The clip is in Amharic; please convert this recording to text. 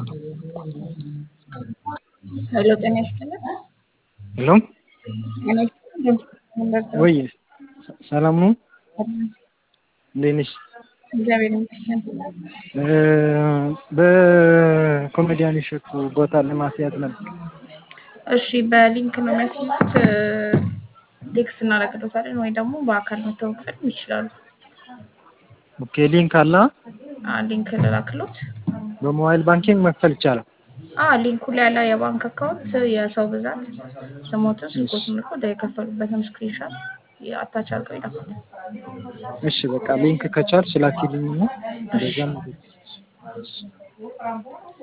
ሄሎ ጤና ይስጥልን። ሄሎ ጤና ይስጥልን። እንደምን ወይ ሰላም ነው? እንዴት ነሽ? እግዚአብሔር ይመስገን። በኮሜዲያን እሸቱ ቦታ ለማስያዝ ነበር። እሺ በሊንክ ነው የሚያስይዙት። ቴክስት እናደርግሎታለን ወይ ደግሞ በአካል መተው መክፈልም ይችላሉ። ኦኬ ሊንክ አለ። አ ሊንክ ልላክሎት። በሞባይል ባንኪንግ መክፈል ይቻላል። አ ሊንኩ ላይ ያለ የባንክ አካውንት፣ የሰው ብዛት፣ ስሞትን፣ ስልኮትን ልኮ ወደ የከፈሉበትን ስክሪንሻት አታች አድርገው ይላካሉ። እሺ በቃ ሊንክ ከቻልሽ ላኪልኝ ነው እንደዛም